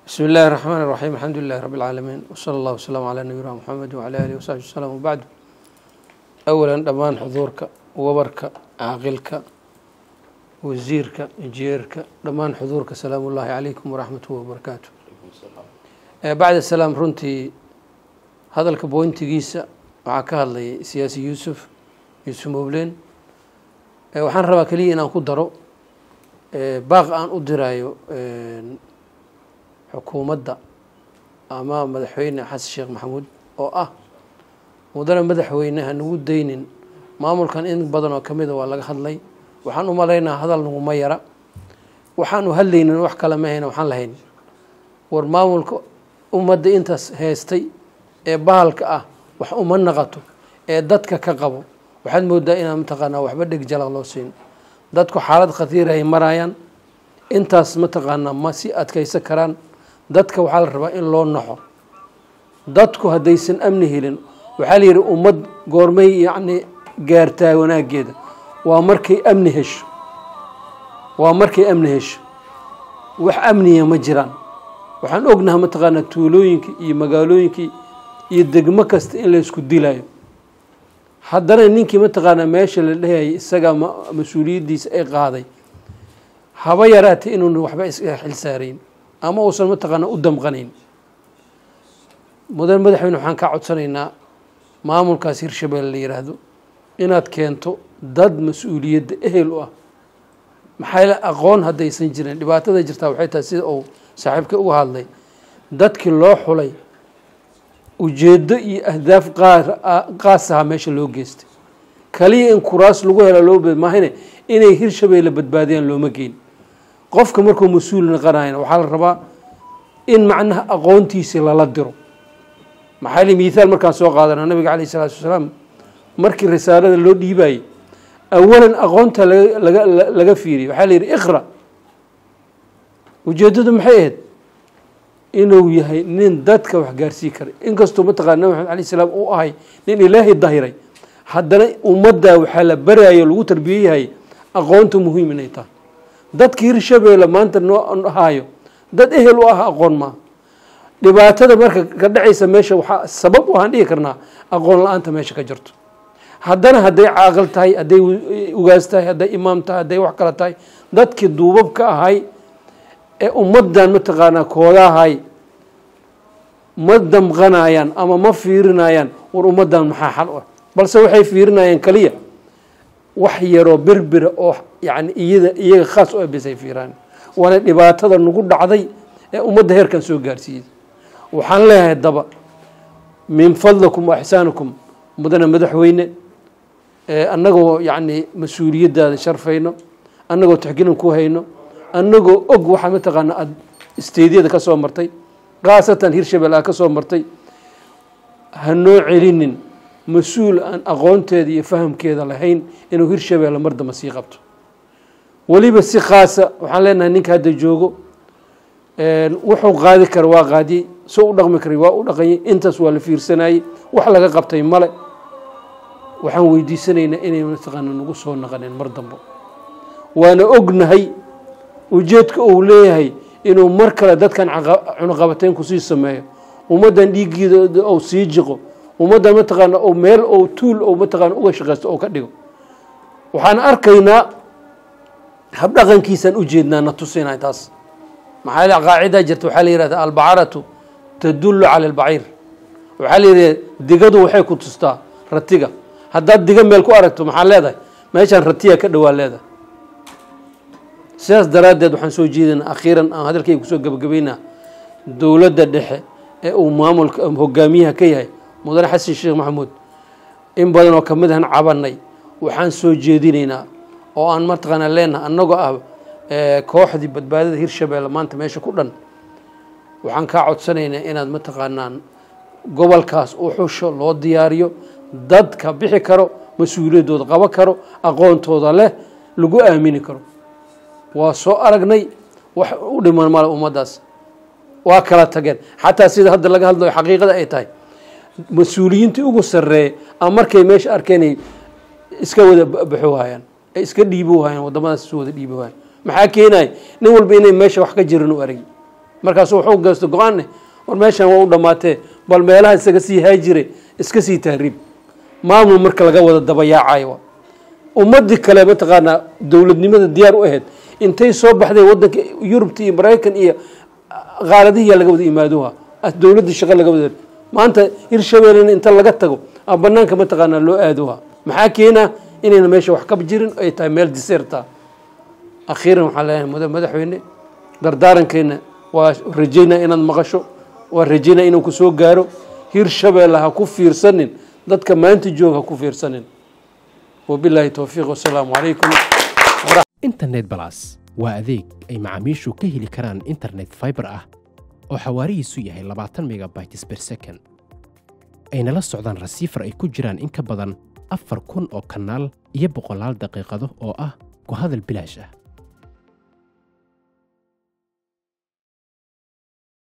بسم الله الرحمن الرحيم الحمد لله رب العالمين وصلى الله وسلم على نبينا محمد وعلى آله وصحبه وسلم وبعد أولا dhammaan xuduurka wabarka caaqilka wasiirka injineerka dhammaan xuduurka salaamu ullaahi calaykum waraxmatuh wabarakaatu bacda salaam runtii hadalka boyntigiisa waxaa ka hadlayay siyaasi yuusuf yuusuf mowlen waxaan rabaa keliya inaan ku daro baaq aan u diraayo xukuumadda ama madaxweyne xasan sheekh maxamuud oo ah mudane madaxweyne hanugu daynin maamulkan in badan oo ka mida waa laga hadlay waxaan u malaynaa hadal naguma yara waxaanu hadlaynin wax kale ma hayna waxaan lahayn war maamulka ummadda intaas heystay ee bahalka ah wax uma naqato ee dadka ka qabo waxaad moodaa inaan mataqaanaa waxba dheg jalaq loo siin dadku xaalad khatiir ay marayaan intaas mataqaanaa ma si adkaysan karaan dadka waxaa la rabaa in loo naxo dadku haddaysan amni helin waxaa la yidhi ummad goormay yacni gaartaa wanaaggeeda waa markay amni hesho waa markay amni hesho wax amniya ma jiraan waxaan ognaha mataqaanaa tuulooyinka iyo magaalooyinkii iyo degmo kasta in laysku dilayo haddana ninkii mataqaanaa meesha la dhehayay isagaa mas-uuliyaddiisa ay qaaday haba yaraatay inuuna waxba iska xil saarayn ama uusan mataqaanaa u damqanayn mudan madaxweyne waxaan kaa codsanaynaa maamulkaas hirshabelle la yidhaahdo inaad keento dad mas-uuliyadda ehel u ah maxaa aqoon haddaysan jirin dhibaatada jirtaa waxay tahay sida uu saaxiibka uga hadlay dadkii loo xulay ujeeddo iyo ahdaaf qaas aha meesha loo geystay kaliya in kuraas lagu hela loo maahane inay hirshabeelle badbaadiyaan looma geyn qofka markuu mas-uul naqanayana waxaa la rabaa in macnaha aqoontiisii lala diro maxaa li mithaal markaan soo qaadana nabiga calayh isalaatu wasalaam markii risaalada loo dhiibayey awalan aqoonta laga laga fiiriyay waxaa la yidhi iqra ujeeddadu maxay ahayd inuu yahay nin dadka wax gaarsii karay inkastoo mataqana nabi maxamed alay salaam uu ahay nin ilaahay dahiray haddana ummaddaa waxaa la baraayo lagu tarbiyeyahay aqoonta muhiim inay tahay dadka hirshabeelle maanta noo haayo dad ehel u ah aqoon maaha dhibaatada marka ka dhacaysa meesha waxaa sabab waxaan dhihi karnaa aqoon la-aanta meesha ka jirto haddana hadday caaqil tahay hadday ugaas tahay hadday imaam tahay hadday wax kale tahay dadkii duubab ka ahay ee ummaddan mataqaanaa koodahay ma damqanayaan ama ma fiirinayaan war ummaddan maxaa xal u ah balse waxay fiirinayaan kaliya wax yaroo berbera oo yani iyada iyaga khaas u abisay fiiraan waana dhibaatada nagu dhacday ee ummadda heerkan soo gaarsiiyey waxaan leeyahay daba min fadlikum wa ixsaanikum mudane madaxweyne annagoo yacni mas-uuliyaddaada sharfayno annagoo taxgelin ku hayno annagoo og waxaa mataqaana aada isteedyada ka soo martay khaasatan hirshabelle aad ka soo martay hanoo celinin mas-uul aan aqoonteeda iyo fahamkeeda lahayn inuu hirshabelle mar damba sii qabto weliba si khaasa waxaan leenahay ninka hadda joogo wuxuu qaadi kara waa qaadiyey soo u dhaqmi karay waa u dhaqanyay intaas waa la fiirsanayey wax laga qabtay male waxaan weydiisanaynaa inay mataqaana nagu soo naqaneen mar dambo waana ognahay ujeedka uu leeyahay inuu mar kale dadkan cunuqabateyn kusii sameeyo ummaddan dhiiggeeda ou sii jiqo ummaddan mataqaana ou meel ou tuul ou mataqaana uga shaqaysto oo ka dhigo waxaan arkaynaa habdhaqankiisaan ujeednaa na tusinay taas maxaa l qaacidaa jirta waxaa la yihahda albacaratu tadullu cala albaciir waxaa la yidhahda digadu waxay ku tustaa ratiga haddaad diga meel ku aragto maxaa leedahay meeshaan ratiya ka dhowaa leedahay sidaas daraaddeed waxaan soo jeedinaa akhiiran aan hadalkayga kusoo gebagabaynaa dowladda dhexe ee uu maamulka hogaamiyaha ka yahay mudane xasan sheekh maxamuud in badan oo kamid ahan cabanay waxaan soo jeedinaynaa oo aan mataqaanaa leenaha annagoo ah kooxdii badbaadada hirshabelle maanta meesha ku dhan waxaan kaa codsanaynaa inaad mataqaanaan gobolkaas u xusho loo diyaariyo dadka bixi karo mas-uuliyaddooda qabo karo aqoontooda leh lagu aamini karo waa soo aragnay wax u dhiman male ummaddaas waa kala tageen xataa sida hadda laga hadlayo xaqiiqada ay tahay mas-uuliyiintii ugu sarreeya ama markay meesha arkeenay iska wada baxo waayaan ay iska dhiibo waayaan waddamadaas isu wada dhiibo waayaan maxaa keenaya nin walba inay meesha wax ka jirin u aragi markaasu wuxuu geysto go-aanne war meeshan waa u dhammaatee bal meelaha isaga sii haajire iska sii tahriib maamul marka laga wada dabayaacayo ummadii kale mataqaanaa dowladnimada diyaar u ahayd intay soo baxday wadanka yurubta iyo maraykan iyo qaaladihiyaa laga wada imaadoha dowladda shaqo laga wada maanta hirshabeellena inta laga tago a banaanka mataqaanaa loo aadoha maxaa keena inayna meesha wax ka jirin ay tahay meel diseerta akhiiran waxaan leeyahay muda madaxweyne dardaarankeena waa rajaynaa inaad maqasho waa rajaynaa inuu kusoo gaaro hirshabeelle ha ku fiirsanin dadka maanta joog ha ku fiirsanin wabilaahi towfiiq wasalaamu calaykum internet balas waa adeeg ay macaamiishu ka heli karaan internet fiber ah oo xawaarihiisu yahay labaatan megabytes per second ayna la socdaan rasiifar ay ku jiraan in ka badan afar kun oo kanaal iyo boqolaal daqiiqado oo ah ku hadal bilaash ah